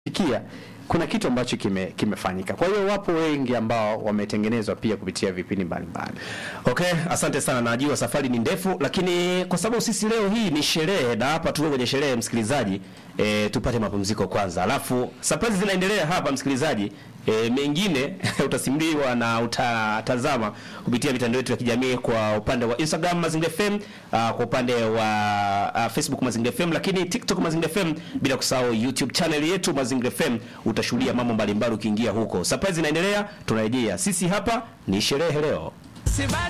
fikia kuna kitu ambacho kime, kimefanyika. Kwa hiyo wapo wengi ambao wametengenezwa pia kupitia vipindi mbalimbali. Okay, asante sana. Najua safari ni ndefu, lakini kwa sababu sisi leo hii ni sherehe na hapa tuko kwenye sherehe, msikilizaji, e, tupate mapumziko kwanza, alafu surprise zinaendelea hapa msikilizaji. E, mengine utasimuliwa na utatazama kupitia mitandao yetu ya kijamii kwa upande wa Instagram Mazingira FM, uh, kwa upande wa uh, Facebook Mazingira FM, lakini TikTok Mazingira FM, bila kusahau YouTube channel yetu Mazingira FM. Utashuhudia mambo mbalimbali ukiingia huko. Surprise inaendelea, tunarejea. Sisi hapa ni sherehe leo. Si bado